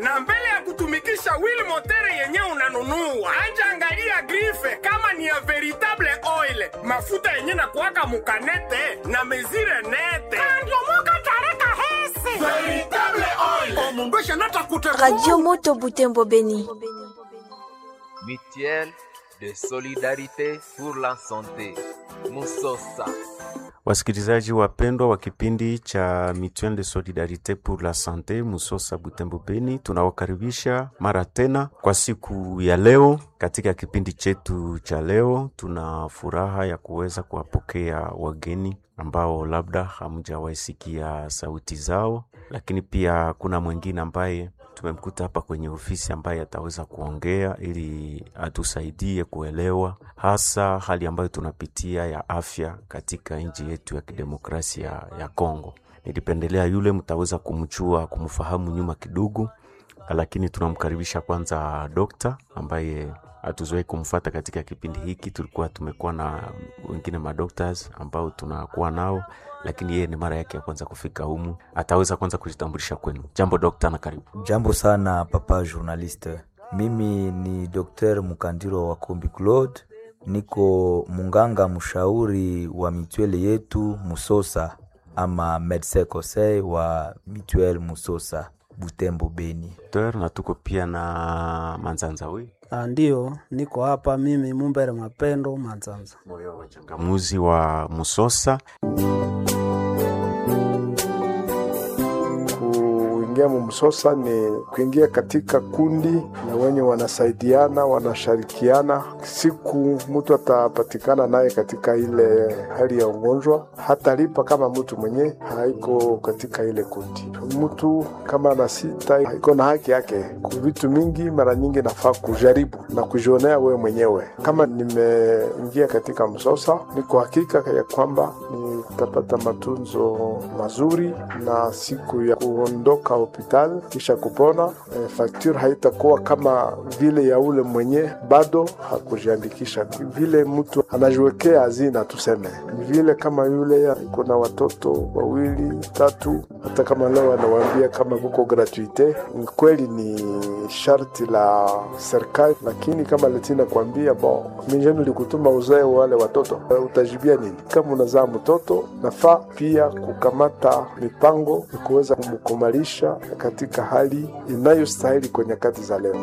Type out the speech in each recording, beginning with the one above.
na mbele ya kutumikisha wheel motere yenye unanunua anja angalia grife kama ni ya veritable oil mafuta yenye na kuwaka mukanete na mezire nete andiomoka tareka hese veritable oil omundu eshanata Radio Moto Butembo Beni. Mutuelle de solidarité pour la santé. Musosa. Wasikilizaji wapendwa wa kipindi cha Mutuelle de Solidarite pour la Sante Musosa Butembo Beni, tunawakaribisha mara tena kwa siku ya leo. Katika kipindi chetu cha leo, tuna furaha ya kuweza kuwapokea wageni ambao labda hamjawaisikia sauti zao, lakini pia kuna mwingine ambaye tumemkuta hapa kwenye ofisi ambaye ataweza kuongea ili atusaidie kuelewa hasa hali ambayo tunapitia ya afya katika nchi yetu ya kidemokrasia ya Kongo. Nilipendelea yule mtaweza kumchua kumfahamu nyuma kidogo, lakini tunamkaribisha kwanza dokta ambaye hatuzoei kumfata katika kipindi hiki. Tulikuwa tumekuwa na wengine madoctors ambao tunakuwa nao, lakini yeye ni mara yake ya kwanza kufika humu. Ataweza kwanza kujitambulisha kwenu. Jambo dokta, na karibu. Jambo sana papa journaliste, mimi ni Dr Mukandiro wa Kombi Claude, niko munganga mshauri wa mitwele yetu Musosa ama medecin conseil wa mituel Musosa Butembo Beni. Dokter, na tuko pia na Manzanza we Ah, Ndiyo, niko hapa mimi Mumbere Mapendo Manzanza. moyo wa changamuzi wa Musosa. Kuingia mumsosa ni kuingia katika kundi na wenye wanasaidiana wanashirikiana. Siku mtu atapatikana naye katika ile hali ya ugonjwa, hatalipa kama mtu mwenye haiko katika ile kundi. Mtu kama ana sita iko na haki yake ku vitu mingi, mara nyingi nafaa kujaribu na kujionea wewe mwenyewe. Kama nimeingia katika msosa, niko hakika ya kwamba nitapata matunzo mazuri na siku ya kuondoka hospitali kisha kupona, eh, fakture haitakuwa kama vile ya ule mwenye bado hakujiandikisha. Vile mtu anajiwekea hazina, tuseme ni vile kama yule iko na watoto wawili tatu, hata kama leo anawaambia kama kuko gratuite, ni kweli ni sharti la serikali, lakini kama letina kuambia bon, mijeni likutuma uzae wale watoto, eh, utajibia nini? Kama unazaa mtoto, nafaa pia kukamata mipango ya kuweza kumkumalisha katika hali inayostahili kwa nyakati za leo.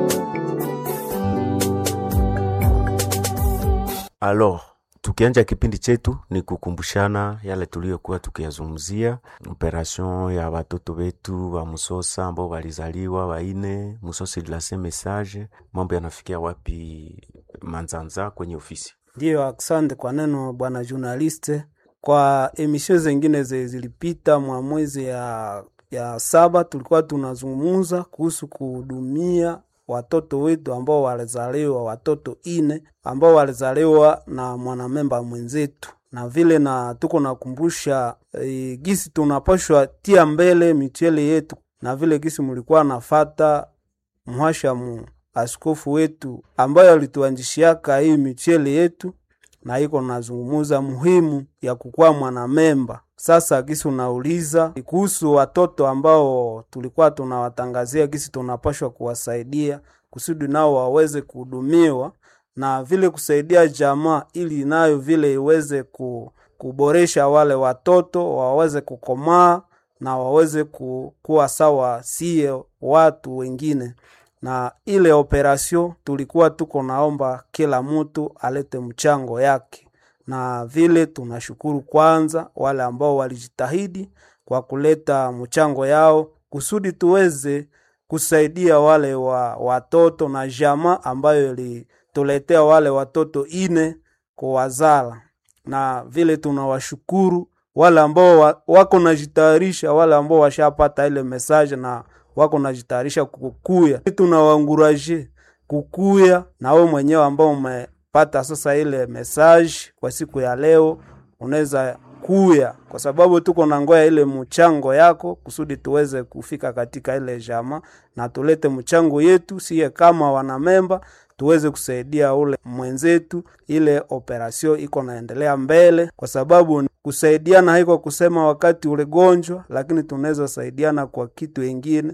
Alors, tukianja kipindi chetu ni kukumbushana yale tuliyokuwa tukiyazungumzia, operation ya watoto wetu wa Musosa ambao walizaliwa waine. Musosa ilase message, mambo yanafikia wapi Manzanza kwenye ofisi? Ndiyo, asante kwa neno bwana journaliste. Kwa emisio zengine ze zilipita mwa mwezi ya, ya saba tulikuwa tunazungumuza kuhusu kuhudumia watoto wetu ambao walizaliwa watoto ine ambao walizaliwa na mwanamemba mwenzetu, na vile na tuko nakumbusha e, gisi tunapashwa tia mbele mitiele yetu, na vile gisi mulikuwa nafata mhashamu askofu wetu ambayo alituanjishiaka hii michele yetu na iko nazungumuza muhimu ya kukuwa mwanamemba. Sasa gisi unauliza kuhusu watoto ambao tulikuwa tunawatangazia gisi tunapashwa kuwasaidia kusudi nao waweze kuhudumiwa na vile kusaidia jamaa ili nayo vile iweze ku, kuboresha wale watoto waweze kukomaa na waweze ku, kuwa sawa sie watu wengine na ile operasyon tulikuwa tuko naomba kila mtu alete mchango yake, na vile tunashukuru kwanza wale ambao walijitahidi kwa kuleta mchango yao kusudi tuweze kusaidia wale wa watoto na jamaa ambayo ilituletea wale watoto ine kuwazala, na vile tunawashukuru wale ambao wa, wako najitayarisha, wale ambao washapata ile message na wako najitayarisha kukuya. Tunawanguraje kukuya na wewe mwenyewe ambao umepata sasa ile message kwa siku ya leo, unaweza kuya kwa sababu tuko na ngoya ile mchango yako kusudi tuweze kufika katika ile jama na tulete mchango yetu siye kama wanamemba tuweze kusaidia ule mwenzetu, ile operasyon iko naendelea mbele, kwa sababu kusaidiana haiko kusema wakati ule gonjwa, lakini tunaweza saidiana kwa kitu ingine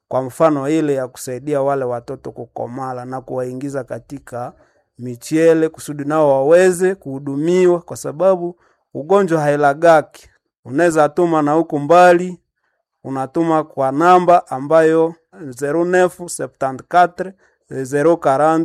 kwa mfano ile ya kusaidia wale watoto kukomala na kuwaingiza katika michele kusudi nao waweze kuhudumiwa, kwa sababu ugonjwa hailagaki. Unaweza tuma na huku mbali, unatuma kwa namba ambayo 0974 040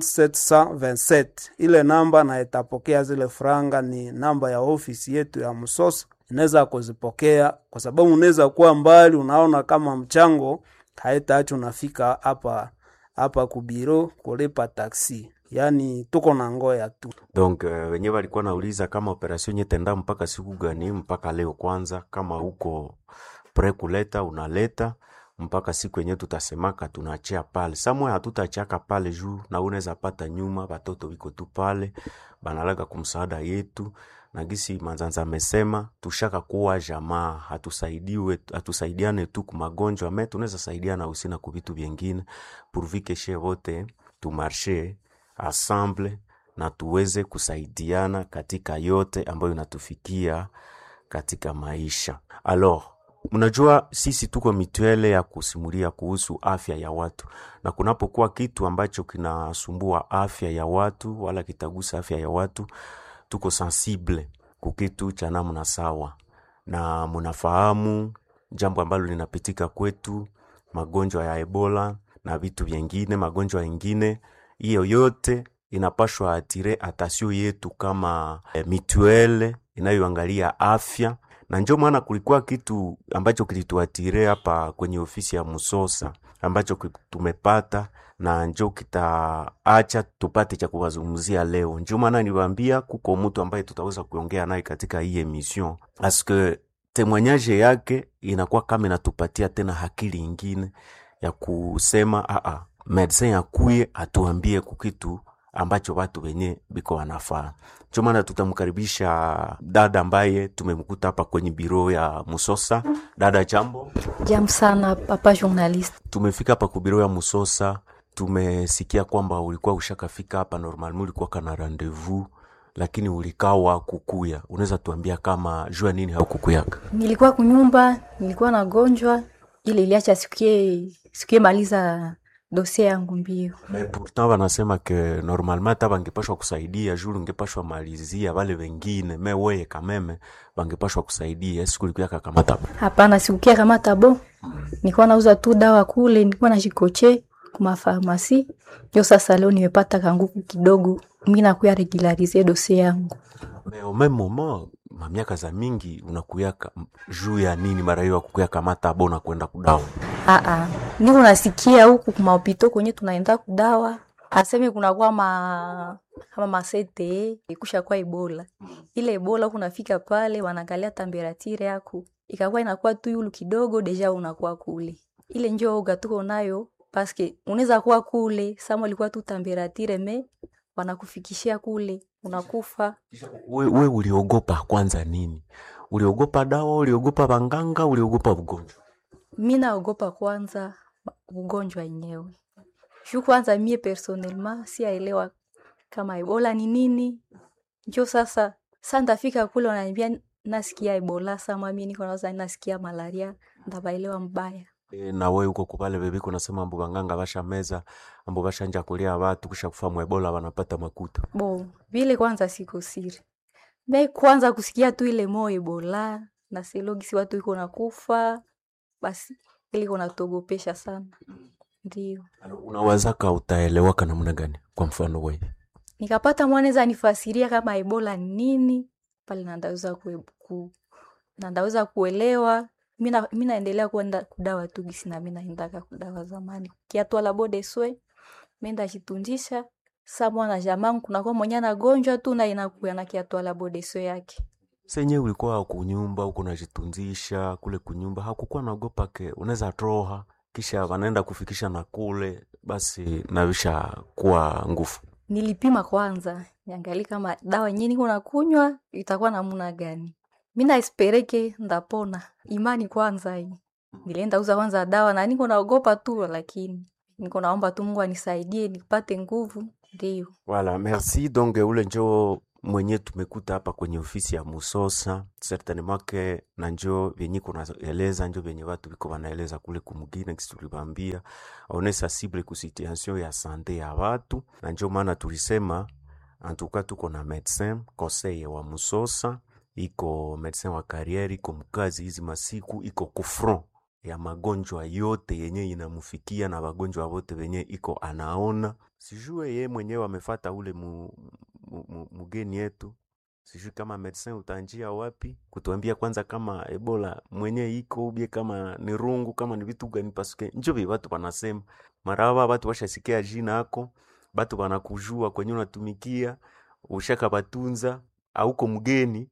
727 ile namba na itapokea zile franga. Ni namba ya ofisi yetu ya Msosa, inaweza kuzipokea kwa sababu unaweza kuwa mbali, unaona kama mchango haitaacha unafika hapa hapa kubiro kulipa taksi, yaani tuko na ngoya tu. Donc uh, wenyewe walikuwa nauliza kama operation nyetenda mpaka siku gani? Mpaka leo kwanza, kama uko pre kuleta unaleta mpaka siku yenyewe tutasemaka tunachia pale samwe, hatutachaka pale juu na unaweza pata nyuma, batoto wiko tu pale banalaga kumsaada yetu na gisi Manzanza amesema tushaka kuwa jamaa, hatusaidiwe hatusaidiane tu kumagonjwa me tunaweza saidiana usina ku vitu vyengine pourvu she wote tumarshe ensemble na tuweze kusaidiana katika yote ambayo inatufikia katika maisha. Alors, mnajua sisi tuko mituele ya kusimulia kuhusu afya ya watu, na kunapokuwa kitu ambacho kinasumbua afya ya watu wala kitagusa afya ya watu, tuko sensible kukitu cha namna sawa, na mnafahamu jambo ambalo linapitika kwetu, magonjwa ya Ebola na vitu vyengine, magonjwa yengine, hiyo yote inapashwa atire atasio yetu kama eh, mituele inayoangalia afya na njo maana kulikuwa kitu ambacho kilituatire hapa kwenye ofisi ya Musosa ambacho tumepata na njo kitaacha tupate cha kuwazungumzia leo. Njo maana niwaambia kuko mtu ambaye tutaweza kuongea naye katika hii emission aske temwanyaje yake inakuwa kama inatupatia tena hakili ingine ya kusema aa, medecin akuye atuambie kukitu ambacho watu wenye biko wanafaa. Ndio maana tutamkaribisha dada ambaye tumemkuta hapa kwenye biro ya Musosa. Dada, jambo. Jambo sana papa journalist. Tumefika hapa kubiro ya Musosa, tumesikia kwamba ulikuwa ushakafika hapa normal, ulikuwa kana rendezvous lakini ulikawa kukuya. Unaweza tuambia kama jua nini haukukuyaka? Nilikuwa kunyumba, nilikuwa nagonjwa, ile iliacha sikie sikie maliza dosie yangu mbio. Mais pourtant wanasema ke normalement hata bangepashwa kusaidia juu ungepashwa malizia wale wengine, me weye kameme bangepashwa kusaidia. Siku ulikuya kakamata Hapana, sikukia kama tabo. Nilikuwa nauza tu dawa kule, nilikuwa najikoche kuma farmasi. Ndio sasa leo nimepata kanguku kidogo, mimi nakuya regularize dosie yangu. me au même moment mamiaka za mingi unakuyaka juu ya nini mara hiyo akukuya kamata bona kwenda kudawa Aa, niko nasikia huku kumapito kwenye tunaenda kudawa aseme kunakuwa ma kama masete ikusha kwa Ebola. Ile Ebola huku nafika pale wanaangalia temperature yako ikakuwa inakuwa tu yulu kidogo, deja unakuwa kule. Ile njoo oga tuko nayo paske unaweza kuwa kule sama ilikuwa tu temperature me wanakufikishia kule unakufa. we, we uliogopa kwanza nini? Uliogopa dawa? Uliogopa banganga? Uliogopa ugonjwa? Mi naogopa kwanza ma- ugonjwa yenyewe juu kwanza mie personnellement siaelewa kama ebola ni nini. Njo sasa sa ndafika kule wananiambia nasikia ebola, sama mi niko nawaza nasikia malaria, ndabaelewa mbaya. E, na we uko kupale bebiko nasema ambu banganga basha meza ambu bashanja kulia watu kisha kufa mwebola wanapata makuta Bo vile kwanza siko siri me kwanza kusikia tu ile mo ebola na selogisi watu iko nakufa, basi ile iko natogopesha sana, ndio unawazaka utaelewaka namna gani? Kwa mfano we nikapata mwanaweza nifasiria kama ebola ni nini pale, nandaweza kue, ku, nandaweza kuelewa. Mina, mi naendelea kwenda kudawa tu gisi na mi naendaka kudawa zamani kiatwala bode swe menda chitunjisha sa mwana jamangu kunakuwa mwenye anagonjwa tu na inakuya na kiatwala bode swe yake senye ulikuwa kunyumba huko unajitunzisha kule kunyumba, hakukuwa naogopa ke unaweza troha kisha wanaenda kufikisha na kule basi navisha kuwa nguvu nilipima kwanza niangali kama dawa yenyewe niko nakunywa itakuwa namuna gani. Mi naespereke ndapona, imani kwanza hii. Nilienda uza kwanza dawa na niko naogopa tu, lakini niko naomba tu Mungu anisaidie nipate nguvu. Ndio Voilà, merci. Donc ule njo mwenye tumekuta hapa kwenye ofisi ya Musosa certainement ke na njo vyenye kunaeleza njo vyenye watu viko wanaeleza kule kumugina kisi tulibambia one sensible ku situation ya sante ya watu, na njo maana tulisema antuka tuko na medecin conseil wa Musosa, iko medecin wa carriere, iko mkazi hizi masiku, iko kufront ya magonjwa yote yenye inamufikia na wagonjwa wote wenye iko anaona. Sijue ye mwenyewe amefata ule mu, mu, mu, mugeni yetu, sijui kama medecin utanjia wapi kutuambia kwanza kama ebola mwenye iko ubie kama ni rungu kama ni vitu gani, pasuke njo vi watu wanasema maraba, watu washasikia jina ako, batu wanakujua kwenye unatumikia ushaka batunza auko mgeni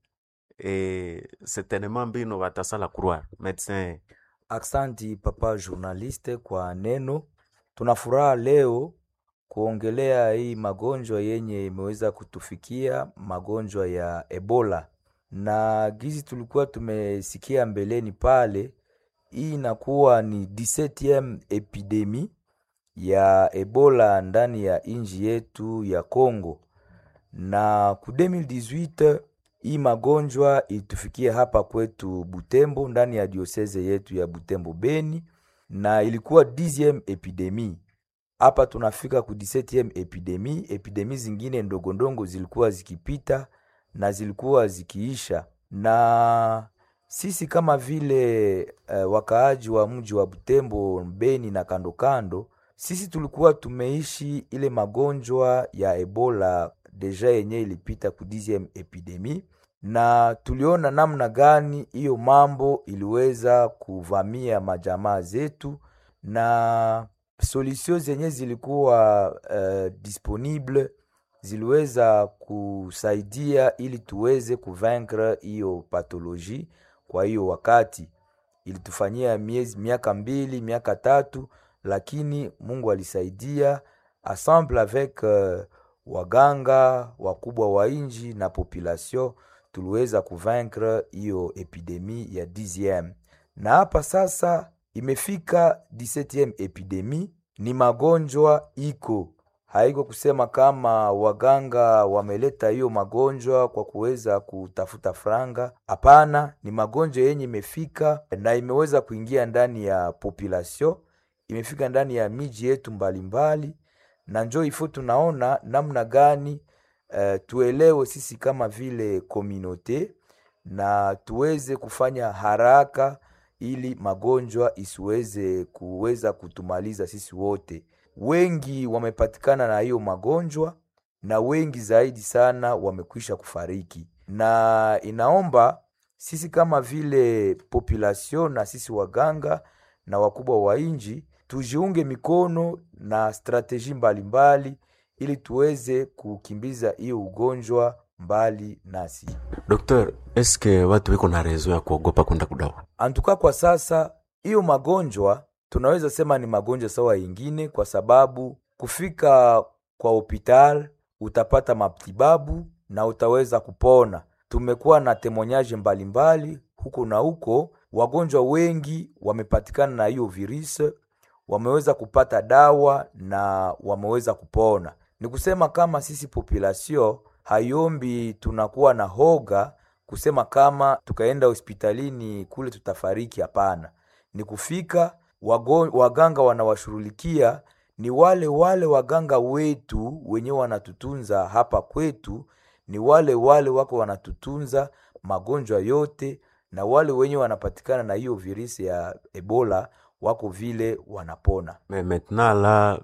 e, certainement mbino batasala croire medecin Aksanti papa journaliste kwa neno. Tuna furaha leo kuongelea hii magonjwa yenye imeweza kutufikia, magonjwa ya Ebola, na gizi tulikuwa tumesikia mbeleni pale, hii inakuwa ni 17e epidemi ya Ebola ndani ya inji yetu ya Congo, na ku 2018 hii magonjwa ilitufikia hapa kwetu Butembo, ndani ya dioseze yetu ya Butembo Beni, na ilikuwa 10e epidemi. Hapa tunafika ku 17e epidemi. Epidemi zingine ndogondongo zilikuwa zikipita na zilikuwa zikiisha, na sisi kama vile uh, wakaaji wa mji wa Butembo, Beni na kando kando, sisi tulikuwa tumeishi ile magonjwa ya Ebola deja yenye ilipita ku 10e epidemi na tuliona namna gani hiyo mambo iliweza kuvamia majamaa zetu na solution zenye zilikuwa uh, disponible ziliweza kusaidia ili tuweze kuvaincre hiyo pathologie. Kwa hiyo wakati ilitufanyia miezi miaka mbili miaka tatu, lakini Mungu alisaidia ensemble avec uh, waganga wakubwa wa inji na population tuliweza kuvaincre hiyo epidemi ya 10e na hapa sasa imefika 17e epidemi. Ni magonjwa iko haiko kusema kama waganga wameleta hiyo magonjwa kwa kuweza kutafuta franga. Hapana, ni magonjwa yenye imefika na imeweza kuingia ndani ya population, imefika ndani ya miji yetu mbalimbali, na njo ifo tunaona namna gani uh, tuelewe sisi kama vile komunote na tuweze kufanya haraka ili magonjwa isiweze kuweza kutumaliza sisi wote. Wengi wamepatikana na hiyo magonjwa na wengi zaidi sana wamekwisha kufariki, na inaomba sisi kama vile population na sisi waganga na wakubwa wa inji tujiunge mikono na strateji mbalimbali ili tuweze kukimbiza hiyo ugonjwa mbali nasi. Dokter, eske watu wiko na rezo ya kuogopa kwenda kudawa? Antuka kwa sasa hiyo magonjwa tunaweza sema ni magonjwa sawa yingine, kwa sababu kufika kwa hopital utapata matibabu na utaweza kupona. Tumekuwa na temonyaje mbalimbali huko na huko, wagonjwa wengi wamepatikana na hiyo virusi, wameweza kupata dawa na wameweza kupona. Ni kusema kama sisi population hayombi tunakuwa na hoga kusema kama tukaenda hospitalini kule tutafariki. Hapana, ni kufika wago, waganga wanawashughulikia ni wale wale waganga wetu wenye wanatutunza hapa kwetu, ni wale wale wako wanatutunza magonjwa yote, na wale wenye wanapatikana na hiyo virusi ya Ebola wako vile wanapona. Me maintenant la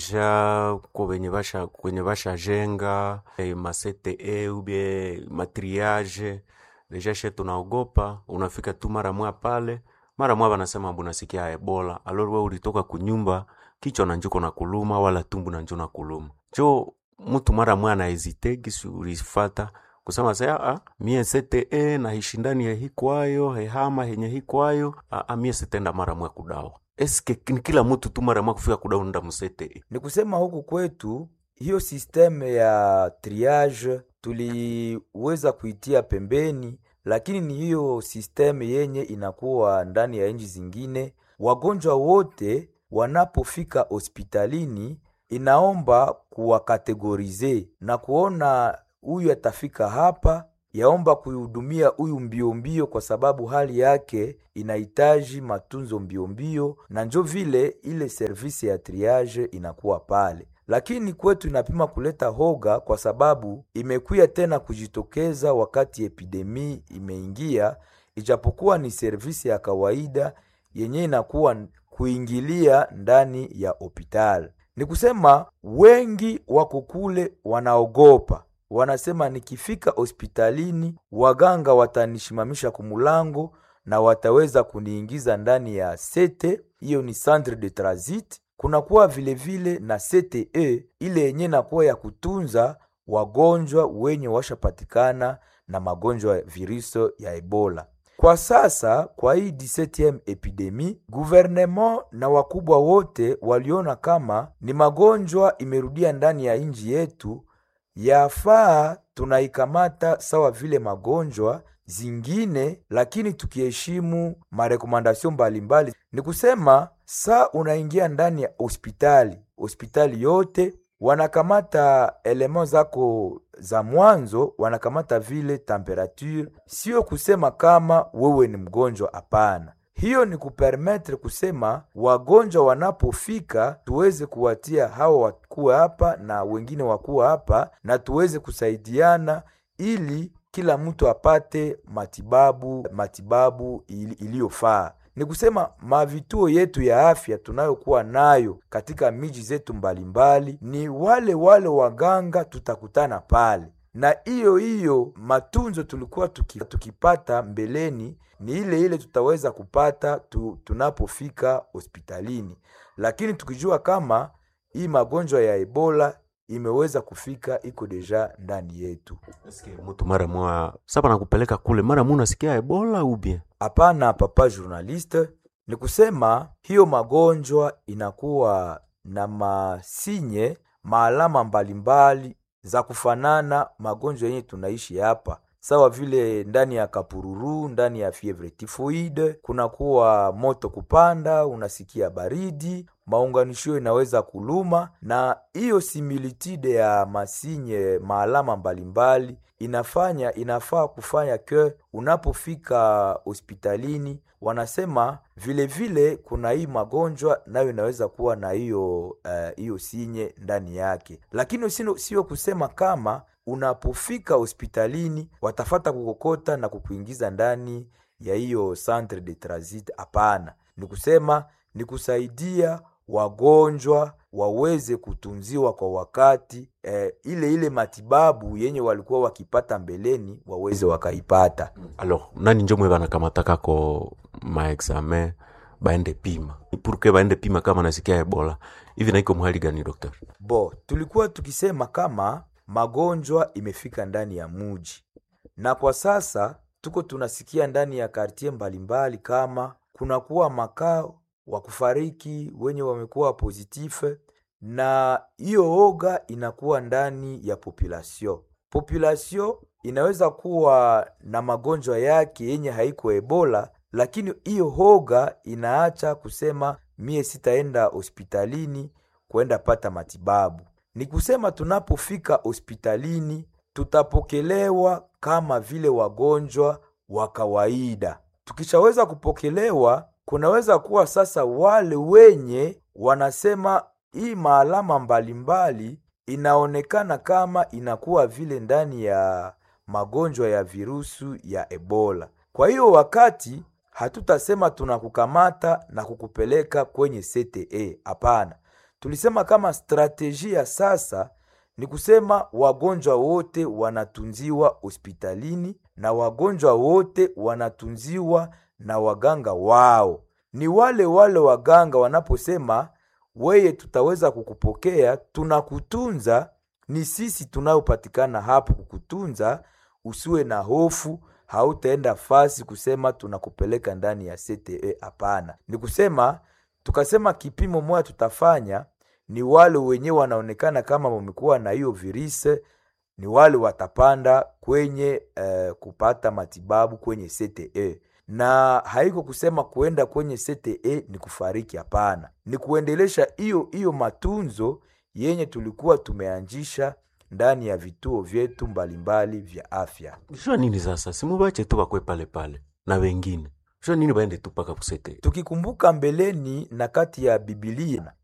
deja ko wenye basha kwenye basha jenga eh, ma CTE ubie matriage deja she tunaogopa, unafika tu mara mwa pale mara mwa wanasema mbona sikia Ebola, alor wewe ulitoka kunyumba kichwa na njuko na kuluma wala tumbu na njuko na kuluma jo mtu mara mwa na hesite gisi ulifata kusema sasa ah, mie CTE na hishindani ya hikwayo hehama henye hikwayo ah, mie sitenda mara mwa kudawa eske ni kila mtu tu mara mwa kufika kudawa nda musete Ni kusema huku kwetu hiyo sisteme ya triage tuliweza kuitia pembeni, lakini ni hiyo sisteme yenye inakuwa ndani ya nchi zingine. Wagonjwa wote wanapofika hospitalini inaomba kuwakategorize na kuona huyu atafika hapa yaomba kuihudumia huyu mbio mbio, kwa sababu hali yake inahitaji matunzo mbio mbio, na njo vile ile servisi ya triage inakuwa pale lakini kwetu inapima kuleta hoga kwa sababu imekuya tena kujitokeza wakati epidemi imeingia, ijapokuwa ni servisi ya kawaida yenye inakuwa kuingilia ndani ya hospitali. Ni kusema wengi wako kule wanaogopa, wanasema nikifika hospitalini waganga watanishimamisha kumulango na wataweza kuniingiza ndani ya sete, hiyo ni centre de transit kunakuwa vilevile na CTE ile yenye nakuwa ya kutunza wagonjwa wenye washapatikana na magonjwa ya viruso ya Ebola. Kwa sasa kwa hii 17 epidemi, gouvernement na wakubwa wote waliona kama ni magonjwa imerudia ndani ya nchi yetu, yafaa tunaikamata sawa vile magonjwa zingine, lakini tukiheshimu marekomandasyon mbalimbali. Ni kusema saa unaingia ndani ya hospitali, hospitali yote wanakamata elemo zako za mwanzo, wanakamata vile temperature, sio kusema kama wewe ni mgonjwa. Hapana, hiyo ni kupermetre kusema wagonjwa wanapofika tuweze kuwatia hawa wakuwa hapa na wengine wakuwa hapa, na tuweze kusaidiana ili kila mtu apate matibabu matibabu iliyofaa. Ni kusema mavituo yetu ya afya tunayokuwa nayo katika miji zetu mbalimbali, ni wale wale waganga tutakutana pale, na hiyo hiyo matunzo tulikuwa tuki, tukipata mbeleni ni ile ile tutaweza kupata tu, tunapofika hospitalini, lakini tukijua kama hii magonjwa ya Ebola imeweza kufika iko deja ndani yetu. Mtu mara mwa saba nakupeleka kule, mara mu nasikia Ebola ubie? Hapana, papa journaliste, ni kusema hiyo magonjwa inakuwa na masinye maalama mbalimbali za kufanana magonjwa yenye tunaishi hapa sawa vile ndani ya kapururu, ndani ya fievre tifoide, kunakuwa moto kupanda, unasikia baridi, maunganisho inaweza kuluma, na hiyo similitude ya masinye maalama mbalimbali inafanya inafaa kufanya ke unapofika hospitalini wanasema vile vile kuna hii magonjwa nayo inaweza kuwa na hiyo hiyo uh, sinye ndani yake, lakini sio kusema kama unapofika hospitalini watafata kukokota na kukuingiza ndani ya hiyo centre de transit. Hapana, ni kusema ni kusaidia wagonjwa waweze kutunziwa kwa wakati eh, ile ile matibabu yenye walikuwa wakipata mbeleni waweze wakaipata. Alors nani njo mwe banakamatakako maexamen baende pima purke baende pima kama nasikia Ebola hivi, naiko mhali gani doktor? Bo, tulikuwa tukisema kama magonjwa imefika ndani ya muji, na kwa sasa tuko tunasikia ndani ya kartie mbalimbali kama kunakuwa makao wa kufariki wenye wamekuwa pozitife, na hiyo oga inakuwa ndani ya population. Population inaweza kuwa na magonjwa yake yenye haiko Ebola, lakini hiyo hoga inaacha kusema mie sitaenda hospitalini kwenda pata matibabu. Ni kusema tunapofika hospitalini tutapokelewa kama vile wagonjwa wa kawaida. Tukishaweza kupokelewa, kunaweza kuwa sasa wale wenye wanasema hii maalama mbalimbali inaonekana kama inakuwa vile ndani ya magonjwa ya virusu ya Ebola. Kwa hiyo wakati hatutasema tunakukamata na kukupeleka kwenye CTE, hapana. Tulisema kama strateji ya sasa ni kusema wagonjwa wote wanatunziwa hospitalini na wagonjwa wote wanatunziwa na waganga wao. Ni wale wale waganga wanaposema weye, tutaweza kukupokea, tunakutunza, ni sisi tunayopatikana hapo kukutunza, usiwe na hofu, hautaenda fasi kusema tunakupeleka ndani ya CTE. Hapana, ni kusema tukasema kipimo moja tutafanya ni wale wenyewe wanaonekana kama wamekuwa na hiyo virusi, ni wale watapanda kwenye uh, kupata matibabu kwenye CTE, na haiko kusema kuenda kwenye CTE ni kufariki. Hapana, ni kuendelesha hiyo hiyo matunzo yenye tulikuwa tumeanzisha ndani ya vituo vyetu mbalimbali vya afya. jua nini sasa simubache tu bakwe pale pale na wengine jua nini baende tu paka kusete Tukikumbuka mbeleni na kati ya Biblia